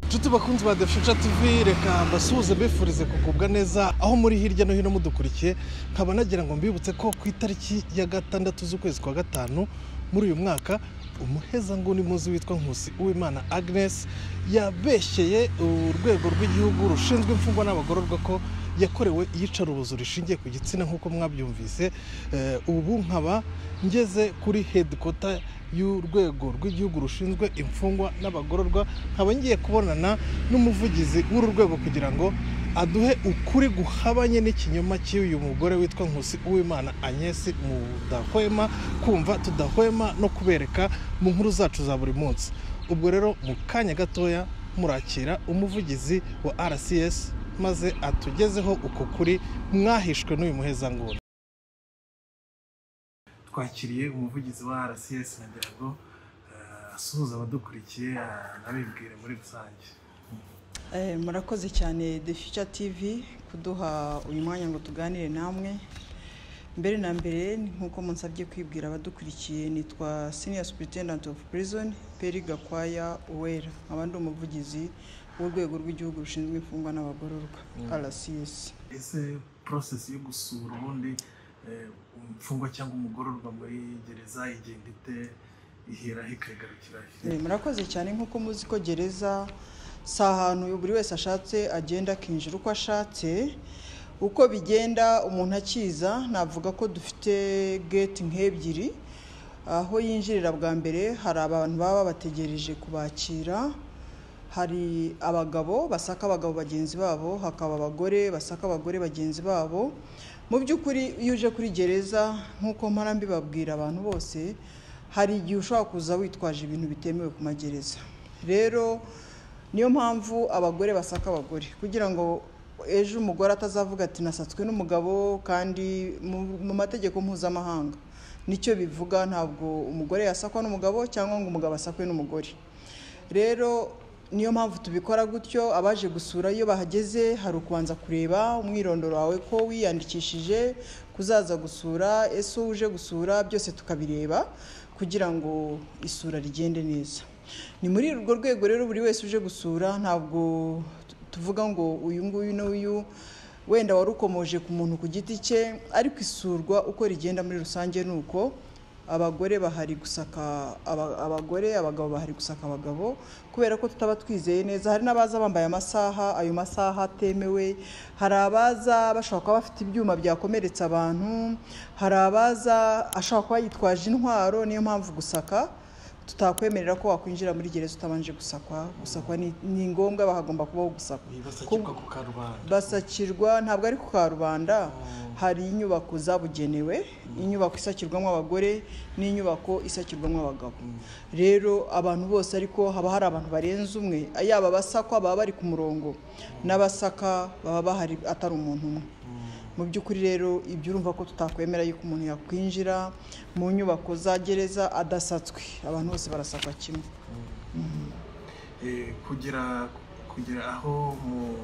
nshuti bakunzi ba defusha tv reka mbasuhuze bifurize kugubwa neza aho muri hirya no hino mudukurikiye nkaba nagira ngo mbibutse ko ku itariki ya gatandatu z'ukwezi kwa gatanu muri uyu mwaka umuhezanguni muzi witwa nkusi uwimana agnes yabeshyeye urwego rw'igihugu rushinzwe imfungwa n'abagororwa ko yakorewe iyicarubozo rishingiye ku gitsina nk'uko mwabyumvise Eh, ubu nkaba ngeze kuri hedikota y'urwego rw'igihugu rushinzwe imfungwa n'abagororwa nkaba ngiye kubonana n'umuvugizi w'uru rwego kugira ngo aduhe ukuri guhabanye n'ikinyoma cy'uyu mugore witwa nkusi uwimana agnesi mudahwema kumva tudahwema no kubereka mu nkuru zacu za buri munsi ubwo rero mu kanya gatoya murakira umuvugizi wa rcs maze atugezeho uko kuri mwahishwe n'uyu muhezanguni twakiriye umuvugizi wa rcs nagira ngo eh, asuhuze abadukurikiye eh, anabibwire muri rusange Eh, murakoze cyane The Future TV kuduha uyu mwanya ngo tuganire namwe mbere na mbere nk'uko munsabye kwibwira abadukurikiye nitwa senior superintendent of prison Peri Gakwaya Uwera nkaba ndi umuvugizi w'urwego rw'igihugu rushinzwe imfungwa n'abagororwa RCS ese process yo gusura ubundi eh, imfungwa cyangwa umugororwa muri gereza igenda ite iheraho ikagarukira he? Eh, murakoze cyane nk'uko muzi ko gereza si ahantu buri wese ashatse agenda akinjira uko ashatse uko bigenda umuntu akiza navuga ko dufite geti nk'ebyiri aho yinjirira bwa mbere hari abantu baba babategereje kubakira hari abagabo basaka abagabo bagenzi babo hakaba abagore basaka abagore bagenzi babo mu by'ukuri iyo uje kuri gereza nk'uko mpora mbibabwira abantu bose hari igihe ushobora kuza witwaje ibintu bitemewe ku magereza rero niyo mpamvu abagore basaka abagore kugira ngo ejo umugore atazavuga ati nasatswe n'umugabo kandi mu- mu mategeko mpuzamahanga nicyo bivuga ntabwo umugore yasakwa n'umugabo cyangwa ngo umugabo asakwe n'umugore rero niyo mpamvu tubikora gutyo abaje gusura iyo bahageze hari ukubanza kureba umwirondoro wawe ko wiyandikishije kuzaza gusura ese uje gusura byose tukabireba kugira ngo isura rigende neza ni muri urwo rwego rero buri wese uje gusura ntabwo tu- tuvuga ngo uyu nguyu n'uyu wenda wari ukomoje ku muntu ku giti cye ariko isurwa uko rigenda muri rusange ni uko abagore bahari gusaka aba- abagore abagabo bahari gusaka abagabo kubera ko tutaba twizeye neza hari n'abaza bambaye amasaha ayo masaha atemewe hari abaza bashobora kuba bafite ibyuma byakomeretsa abantu hari abaza ashobora kuba yitwaje intwaro niyo mpamvu gusaka tutakwemerera ko wakwinjira muri gereza utabanje gusakwa gusakwa ni, ni ngombwa bahagomba kubaho gusakwa basakirwa ku karubanda basakirwa ntabwo ari ku karubanda hari inyubako zabugenewe inyubako isakirwamo abagore n'inyubako isakirwamo abagabo rero abantu bose ariko haba hari abantu barenze umwe yaba abasakwa baba bari ku murongo n'abasaka baba bahari atari umuntu umwe mu by'ukuri rero ibyo urumva ko tutakwemera yuko umuntu yakwinjira mu nyubako za gereza adasatswe abantu bose barasakwa kimwe Eh, kugera kugera aho mu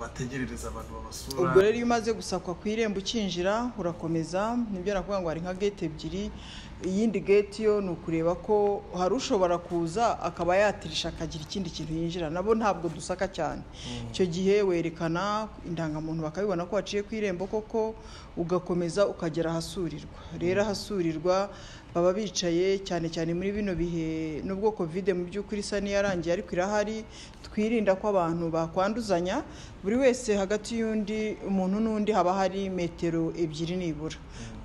bategerereza abantu babasura ubwo rero iyo umaze gusakwa ku irembo ukinjira urakomeza nibyo nakuvuga ngo hari nka gate ebyiri iyindi gate yo ni ukureba ko hari ushobora kuza akaba yatirisha akagira ikindi kintu yinjira nabo ntabwo dusaka cyane icyo gihe werekana indangamuntu bakabibona ko waciye ku irembo koko ugakomeza ukagera ahasurirwa rero ahasurirwa baba bicaye cyane cyane muri bino bihe nubwo kovide mu by'ukuri isa n'iyarangiye ariko irahari twirinda ko abantu bakwanduzanya buri wese hagati y'undi umuntu n'undi haba hari metero ebyiri nibura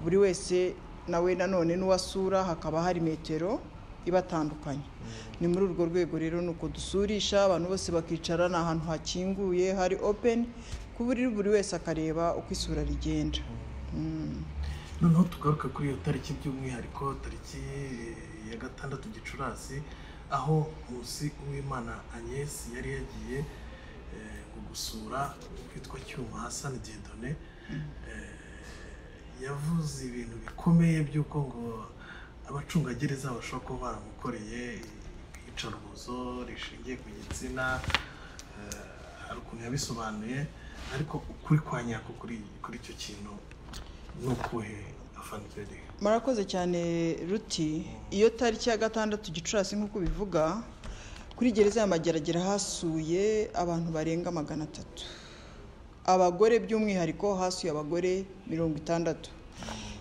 buri wese nawe nanone n'uwasura hakaba hari metero ibatandukanye ni muri urwo rwego rero ni uko dusurisha abantu bose bakicara ni ahantu hakinguye hari open ku buryo buri wese akareba uko isura rigenda Mm. noneho tugaruka kuri iyo tariki by'umwihariko tariki eh, ya gatandatu gicurasi aho nkusi uwimana agnes yari yagiye eh, mu gusura witwa cyuma hasani diedone eh, yavuze ibintu bikomeye by'uko ngo abacungagereza bashobora kuba baramukoreye iyicarubozo rishingiye ku gitsina eh, hari ukuntu yabisobanuye ariko ukuri kwa nyako kuri kuri icyo kintu ni ukuhe afaniteri murakoze cyane ruti iyo tariki ya gatandatu gicurasi nk'uko bivuga ku kuri gereza ya mageragere hasuye abantu barenga magana atatu abagore by'umwihariko hasuye abagore mirongo itandatu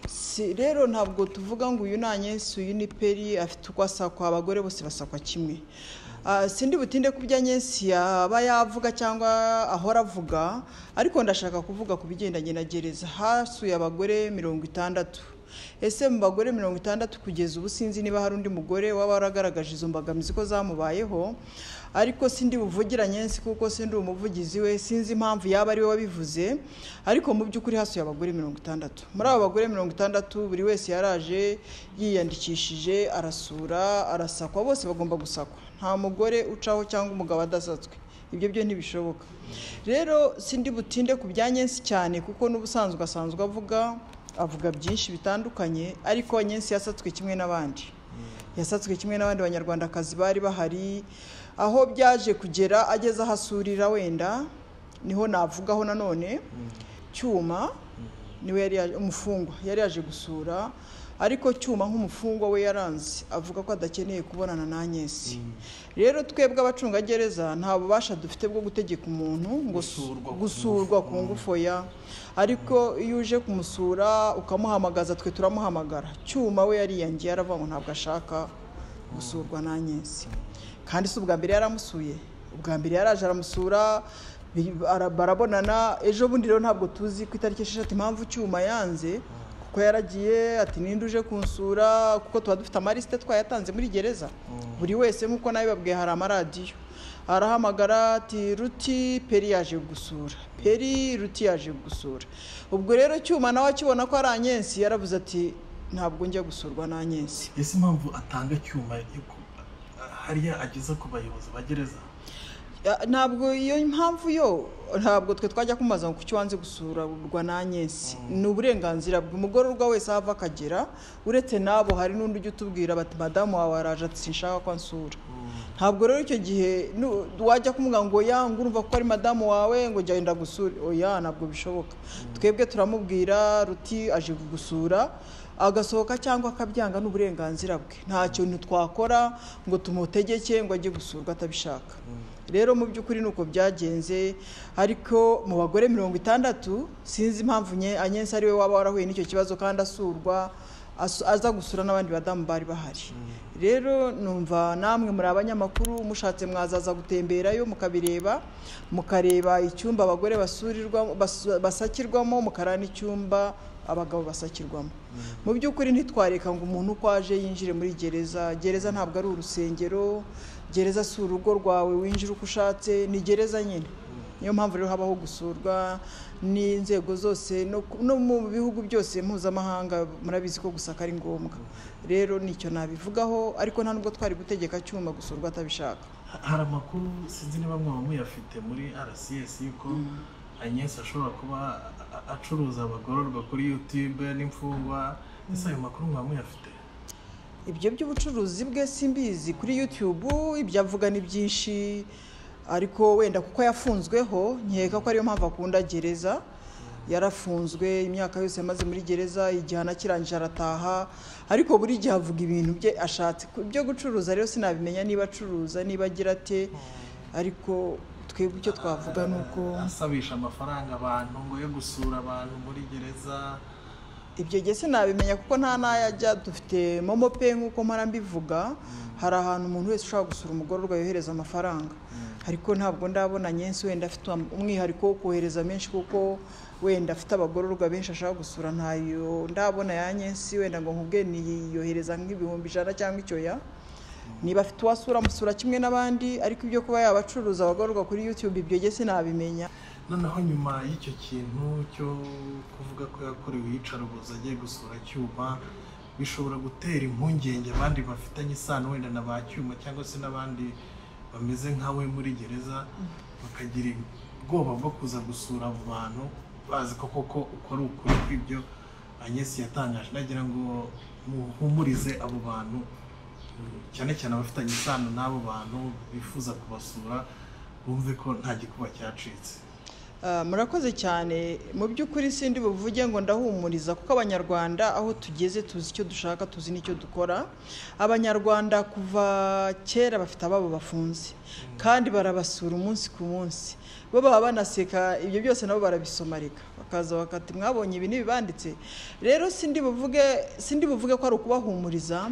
Si- rero ntabwo tuvuga ngo uyu nanyesu uyu ni peri afite uko asakwa abagore bose basakwa kimwe Ah, sindi butinde ku byo anyensi yaba yavuga cyangwa ahora avuga ariko ndashaka kuvuga ku bigendanye na gereza hasuye abagore mirongo itandatu ese mu bagore mirongo itandatu kugeza ubu sinzi niba hari undi mugore waba waragaragaje izo mbogamizi ko zamubayeho ariko sindi buvugire nyensi kuko sindi umuvugizi we sinzi impamvu yaba ari we wabivuze ariko mu by'ukuri hasuye abagore mirongo itandatu muri abo bagore mirongo itandatu buri wese yaraje yiyandikishije arasura arasakwa bose bagomba gusakwa nta mugore ucaho cyangwa umugabo adasatswe ibyo byo ntibishoboka rero sindi butinde ku bya nyensi cyane kuko n'ubusanzwe asanzwe avuga avuga byinshi bitandukanye ariko nyensi yasatswe kimwe n'abandi yasatswe kimwe n'abandi banyarwandakazi bari bahari aho byaje kugera ageze aho asurira wenda niho navugaho nanone cyuma niwe yari yaje umufungwa yari yaje gusura ariko cyuma nk'umufungwa we yaranze avuga ko adakeneye kubonana na Agnes rero twebwe abacungagereza nta bubasha dufite bwo gutegeka umuntu ngo su- Gusurwa ku gusurwa ku ngufu oya ariko iyo uje kumusura ukamuhamagaza twe turamuhamagara cyuma we yariyangiye aravuga ngo ntabwo ashaka gusurwa na Agnes kandi si ubwa mbere yaramusuye ubwa mbere yaraje aramusura bi- ara- barabonana ejo bundi rero ntabwo tuzi ku itariki esheshatu impamvu cyuma yanze kuko yaragiye ati ninde uje kunsura kuko tuba dufite amalisite twayatanze muri gereza buri wese nk'uko nabibabwiye hari amaradiyo arahamagara ati ruti peri yaje gusura peri ruti yaje gusura ubwo rero cyuma nawe akibona ko ari anyensi yaravuze ati ntabwo njya gusurwa n'anyensi ese impamvu atanga cyuma yo ku- hariya ageza ku bayobozi ba gereza Ya, ntabwo iyo mpamvu yo ntabwo twe twajya kumubaza ngo kuki wanze gusurwa n'anyesi ni uburenganzira bw'umugororwa wese aho ava akagera uretse n'abo hari n'undi ujya utubwira bati madamu wawe araje ati sinshaka ko ansura ntabwo rero icyo gihe nu- wajya kumubwira ngo ya ngo urumva ko ari madamu wawe ngo jya wenda gusura oya ntabwo bishoboka twebwe turamubwira ruti aje kugusura agasohoka cyangwa akabyanga ni uburenganzira bwe nta kintu twakora ngo tumutegeke ngo ajye gusurwa atabishaka rero mu by'ukuri ni uko byagenze ariko mu bagore mirongo itandatu sinzi impamvu nye anyensi ari we waba warahuye n'icyo kibazo kandi asurwa asu- aza gusura n'abandi badamu bari bahari rero numva namwe muri abanyamakuru mushatse mwazaza gutemberayo mukabireba mukareba icyumba abagore basurirwamo basu- basakirwamo mukara n'icyumba abagabo basakirwamo mu by'ukuri ntitwareka ngo umuntu uko aje yinjire muri gereza gereza ntabwo ari urusengero gereza si urugo rwawe winjira uko ushatse ni gereza nyine niyo mpamvu rero habaho gusurwa n'inzego zose no ku- no mu bihugu byose mpuzamahanga murabizi ko gusaka ari ngombwa rero nicyo nabivugaho ariko nta nubwo twari gutegeka cyuma gusurwa atabishaka hari amakuru sinzi niba mwaba muyafite muri rcs yuko anyesi ashobora kuba a- a- acuruza abagororwa kuri youtube n'imfungwa ese ayo makuru mwaba muyafite ibyo by'ubucuruzi bwe simbizi kuri youtube ibyo avuga ni byinshi ariko wenda kuko yafunzweho nkeka ko ariyo mpamvu akunda gereza yarafunzwe imyaka yose yamaze muri gereza igihano kirangije arataha ariko buri gihe avuga ibintu bye ashatse Ku- ibyo gucuruza rero sinabimenya niba acuruza niba agira ate ariko twebwe icyo twavuga ni uko asabisha amafaranga abantu ngo yo gusura abantu muri gereza ibyo gihe sinabimenya kuko nta n'ayajya dufite momo pe nk'uko mpora mbivuga hari ahantu umuntu wese ushobora gusura umugororwa yohereza amafaranga ariko ntabwo ndabona nyensi wenda afite umwihariko wo kohereza menshi kuko wenda afite abagororwa benshi ashaka gusura ntayo ndabona ya nyensi wenda ngo nkubwe niyohereza nk'ibihumbi ijana cyangwa icyoya niba afite uwasura amusura kimwe n'abandi ariko ibyo kuba yabacuruza abagororwa kuri youtube ibyo gihe sinabimenya noneho nyuma y'icyo kintu cyo kuvuga ko yakorewe iyicarubozo agiye gusura cyuma bishobora gutera impungenge abandi bafitanye isano wenda na ba cyuma cyangwa se n'abandi bameze nka we muri gereza bakagira ubwoba bwo kuza gusura abo bantu bazi ko koko uko ari ukuri kw'ibyo anyesi yatangaje nagira ngo muhumurize abo bantu cyane cyane abafitanye isano n'abo bantu bifuza kubasura bumve ko nta gikuba cyacitse Ah, murakoze cyane mu by'ukuri sindi buvuge ngo ndahumuriza kuko abanyarwanda aho tugeze tuzi icyo dushaka tuzi n'icyo dukora abanyarwanda kuva kera bafite ababo bafunze kandi barabasura umunsi ku munsi bo baba banaseka ibyo byose nabo barabisomarika bakaza bakati mwabonye ibi n'ibibanditse rero sindi buvuge sindi buvuge ko ari ukubahumuriza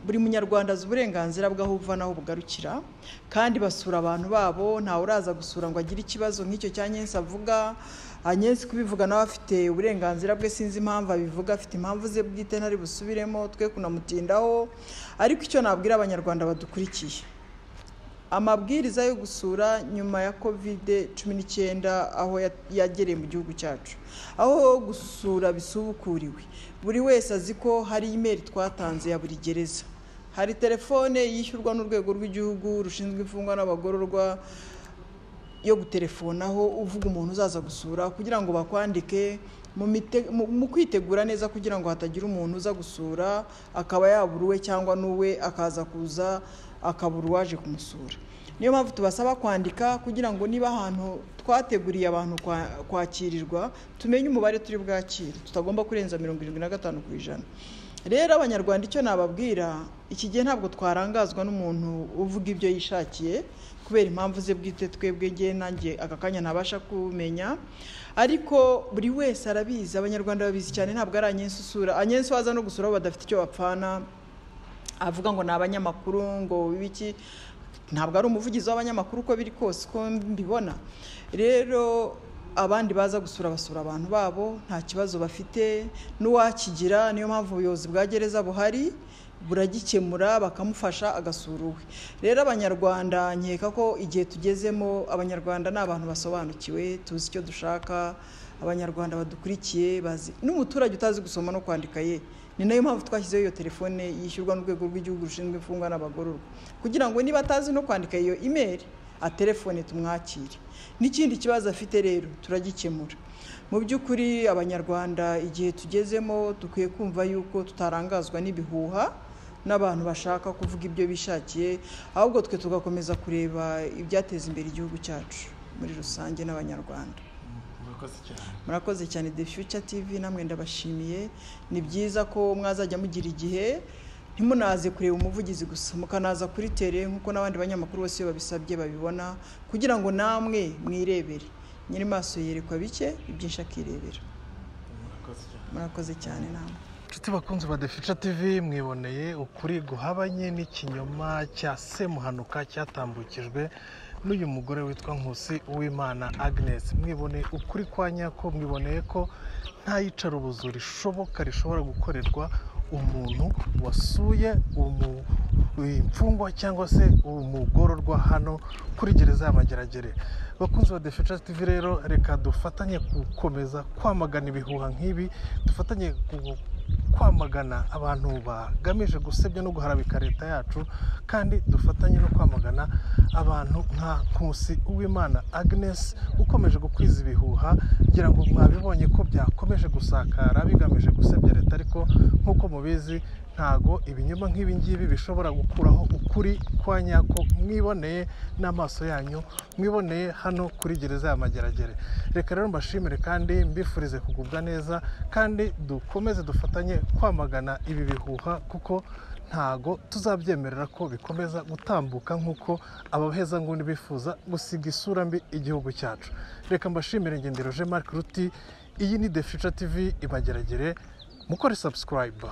buri munyarwanda azi uburenganzira bw'aho buva n'aho bugarukira kandi basura abantu babo ntawe uraza gusura ngo agire ikibazo nk'icyo cya nyensi avuga anyensi kubivuga nawe afite uburenganzira bwe sinzi impamvu abivuga afite impamvu ze bwite ntari busubiremo twe kunamutindaho ariko icyo nabwira abanyarwanda badukurikiye amabwiriza yo gusura nyuma ya kovide cumi n'icyenda aho ya- yagereye mu gihugu cyacu aho gusura bisubukuriwe buri wese azi ko hari imeri twatanze ya buri gereza hari telefone yishyurwa n'urwego rw'igihugu rushinzwe imfungwa n'abagororwa yo guterefonaho uvuga umuntu uzaza gusura kugira ngo bakwandike mu mite- mu- mu kwitegura neza kugira ngo hatagira umuntu uza gusura akaba yabura uwe cyangwa n'uwe akaza kuza akabura uwaje kumusura niyo mpamvu tubasaba kwandika kugira ngo niba ahantu twateguriye abantu kwa- kwakirirwa tumenye umubare turi bwakire tutagomba kurenza mirongo irindwi na gatanu ku ijana rero abanyarwanda icyo nababwira iki gihe ntabwo twarangazwa n'umuntu uvuga ibyo yishakiye kubera impamvu ze bwite twebwe ngewe nanjye aka kanya ntabasha kumenya ariko buri wese arabizi abanyarwanda babizi cyane ntabwo ari anyensi usura anyensi waza no gusura abo badafite icyo bapfana avuga ngo ni abanyamakuru ngo biki ntabwo ari umuvugizi w'abanyamakuru uko biri kose uko mbibona rero abandi baza gusura basura abantu babo nta kibazo bafite n'uwakigira niyo mpamvu ubuyobozi bwa gereza buhari buragikemura bakamufasha agasura uwe rero abanyarwanda nkeka ko igihe tugezemo abanyarwanda ni abantu basobanukiwe tuzi icyo dushaka abanyarwanda badukurikiye bazi n'umuturage utazi gusoma no kwandika ye ni nayo mpamvu twashyizeho iyo telefone yishyurwa n'urwego rw'igihugu rushinzwe imfungwa n'abagororwa kugira ngo niba atazi no kwandika iyo imeri atelefone tumwakire n'ikindi kibazo afite rero turagikemura mu by'ukuri abanyarwanda igihe tugezemo dukwiye kumva yuko tutarangazwa n'ibihuha n'abantu bashaka kuvuga ibyo bishakiye ahubwo twe tugakomeza kureba ibyateza imbere igihugu cyacu muri rusange n'abanyarwanda murakoze cyane murakoze cyane The Future TV namwe ndabashimiye ni byiza ko mwazajya mugira igihe ntimunaze kureba umuvugizi gusa mukanaza kuri tere nk'uko n'abandi banyamakuru bose iyo babisabye babibona kugira ngo namwe mwirebere nyiri maso yerekwa bike ibyinshi akirebera murakoze cyane murakoze cyane namwe inshuti bakunzi ba defica tv mwiboneye ukuri guhabanye n'ikinyoma cya semuhanuka cyatambukijwe n'uyu mugore witwa nkusi uwimana agnes mwiboneye ukuri kwa nyako mwiboneye ko nta yicarubozo rishoboka rishobora gukorerwa umuntu wasuye umu imfungwa cyangwa se umugororwa hano kuri gereza y'amageragere bakunzi ba defeca tv rero reka dufatanye gukomeza kwamagana ibihuha nk'ibi dufatanye gu- kwamagana abantu bagamije gusebya no guharabika leta yacu kandi dufatanye no kwamagana abantu nka nkusi uwimana agnes ukomeje gukwiza ibihuha ngira ngo mwabibonye ko byakomeje gusakara bigamije gusebya leta ariko nk'uko mubizi ntago ibinyoma nk'ibi ngibi bishobora gukuraho ukuri kwa nyako mwiboneye n'amaso yanyu mwiboneye hano kuri gereza y'amageragere reka rero mbashimire kandi mbifurize kugubwa neza kandi dukomeze dufatanye kwamagana ibi bihuha kuko ntago tuzabyemerera ko bikomeza gutambuka nk'uko abahezanguni bifuza gusiga isura mbi igihugu cyacu reka mbashimire ngendero jean marc ruti iyi ni the future tv ibageragere mukore subscribe